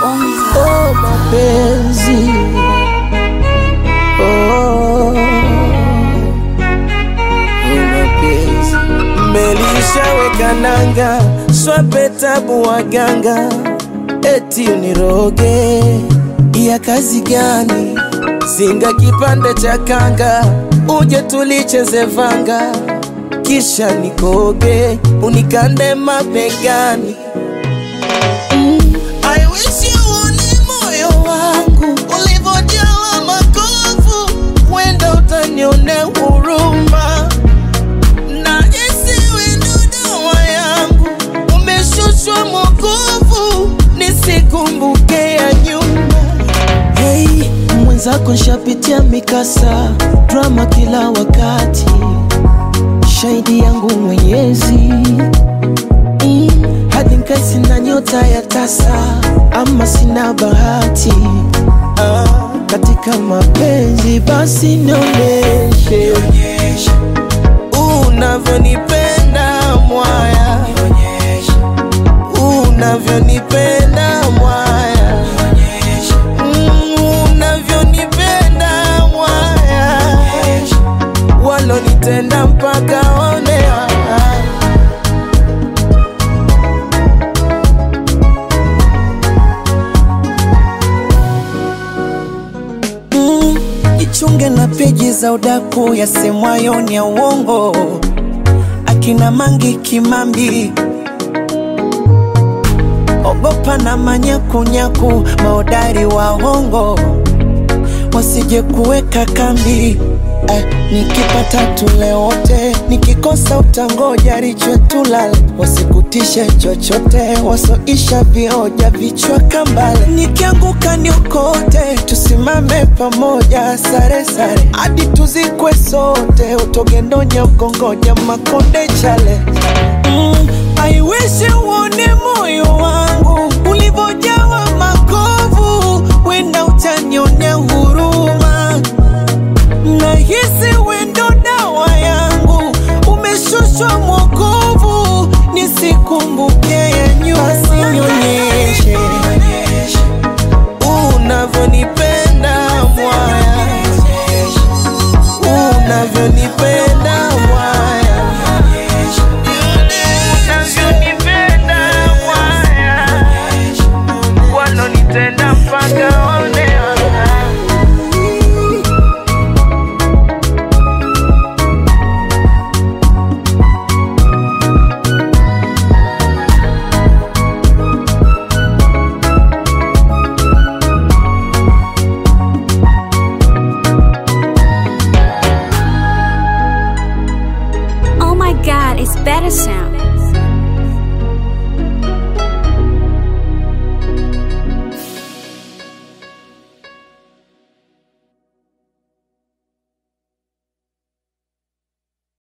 Oh, mapenzi oh, mapenzi melishaweka nanga swape tabu waganga eti uniroge ya kazi gani singa kipande cha kanga uje tulicheze vanga kisha nikoge unikande mabegani I wish you uone moyo wangu ulivyojawa makovu, wenda utanione huruma na isiwe ndo dawa yangu, umeshushwa mwokovu, nisikumbuke ya nyuma. Hey, mwenzako nshapitia mikasa, drama kila wakati, shahidi yangu Mwenyezi mm, hadi nkai sina nyota ya tasa ama sina bahati ah, katika mapenzi basi nionyeshe unavyonipenda mwaya unavyonipenda mwaya Mm, unavyonipenda mwaya walonitenda mpaka onea Mm, jichunge na peji za udaku yasemwayo ni ya uongo, akina Mangi Kimambi, ogopa na manyakunyaku, maodari wa hongo wasije kuweka kambi. Eh, nikipata tule wote, nikikosa utangoja riche tulale, wasikutishe chochote, wasoisha vioja vichwa kambale. Nikianguka niokote, tusimame pamoja, sare sare hadi tuzikwe sote, utogendonya ukongoja makonde chale mm, I wish uone moyo wangu ulivyojawa makovu, wenda utanionea huruma nahisi wendo dawa yangu umeshushwa mwokovu, nisikumbuke ya nyuma, sinyonyeshe unavyonipenda mwaya, unavyonipenda mwaya, unavyonipenda mwaya, walonitenda mpaka onea Oh my god, it's better sound.